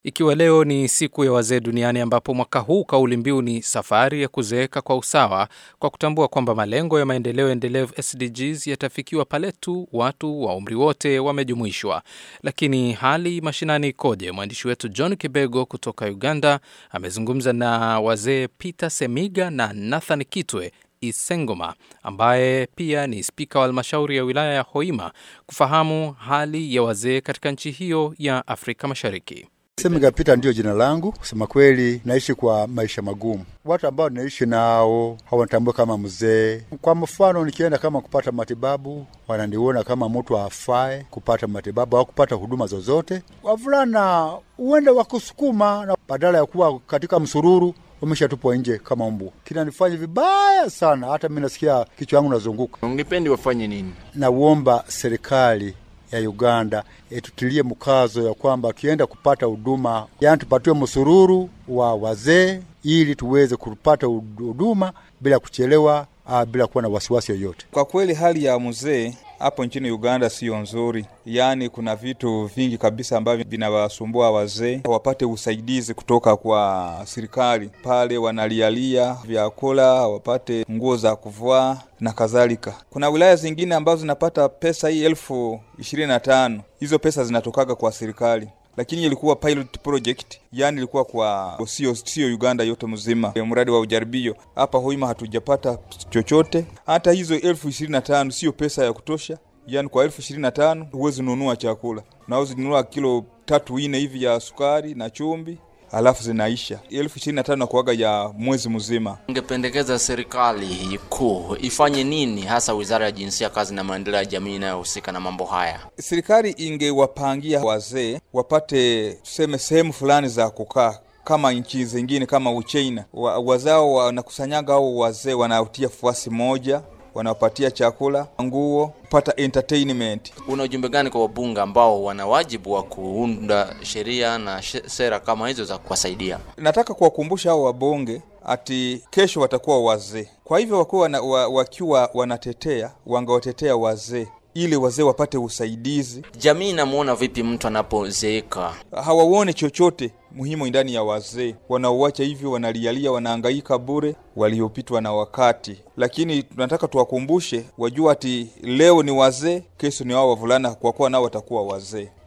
Ikiwa leo ni siku ya wazee duniani ambapo mwaka huu kauli mbiu ni safari ya kuzeeka kwa usawa, kwa kutambua kwamba malengo ya maendeleo endelevu SDGs yatafikiwa pale tu watu wa umri wote wamejumuishwa. Lakini hali mashinani ikoje? Mwandishi wetu John Kibego kutoka Uganda amezungumza na wazee Peter Semiga na Nathan Kitwe Isengoma ambaye pia ni spika wa halmashauri ya wilaya ya Hoima kufahamu hali ya wazee katika nchi hiyo ya Afrika Mashariki. Semiga Pita ndiyo jina langu. Kusema kweli, naishi kwa maisha magumu. Watu ambao naishi nao hawanitambua kama mzee. Kwa mfano, nikienda kama kupata matibabu, wananiona kama mtu afae kupata matibabu au kupata huduma zozote. Wavulana huenda wakusukuma na badala ya kuwa katika msururu wameshatupwa nje kama mbu. Kinanifanya vibaya sana, hata mi nasikia kichwa yangu nazunguka. Ungependi wafanye nini? Nauomba serikali ya Uganda itutilie mkazo ya kwamba tukienda kupata huduma, yani tupatiwe msururu wa wazee ili tuweze kupata huduma bila kuchelewa, uh, bila kuwa na wasiwasi yoyote. Kwa kweli hali ya mzee hapo nchini Uganda siyo nzuri, yaani kuna vitu vingi kabisa ambavyo vinawasumbua wazee, wapate usaidizi kutoka kwa serikali pale, wanalialia vyakula, wapate nguo za kuvaa na kadhalika. Kuna wilaya zingine ambazo zinapata pesa hii elfu ishirini na tano hizo pesa zinatokaga kwa serikali lakini ilikuwa pilot project, yani ilikuwa kwa sio sio Uganda yote mzima, mradi wa ujaribio. Hapa Hoima hatujapata chochote. Hata hizo elfu ishirini na tano sio pesa ya kutosha, yani kwa elfu ishirini na tano huwezi nunua chakula, nawezi nunua kilo tatu ine hivi ya sukari na chumvi alafu zinaisha. elfu ishirini na tano kuaga ya mwezi mzima. Ungependekeza serikali kuu ifanye nini, hasa wizara ya jinsia, kazi na maendeleo ya jamii inayohusika na mambo haya? Serikali ingewapangia wazee wapate tuseme sehemu fulani za kukaa kama nchi zingine kama Uchina wa, wazao wanakusanyaga au wazee wanaotia fuasi moja wanawapatia chakula, nguo, kupata entertainment. Una ujumbe gani kwa wabunge ambao wana wajibu wa kuunda sheria na sera kama hizo za kuwasaidia? Nataka kuwakumbusha hao wabunge ati kesho watakuwa wazee, kwa hivyo wakuwa wana, wa, wakiwa wanatetea wangewatetea wazee ili wazee wapate usaidizi. Jamii inamuona vipi mtu anapozeeka? Hawauone chochote muhimu ndani ya wazee, wanaowacha hivyo, wanalialia, wanaangaika bure, waliopitwa na wakati. Lakini tunataka tuwakumbushe, wajua ati leo ni wazee, kesho ni wao wavulana, kwa kuwa nao watakuwa wazee.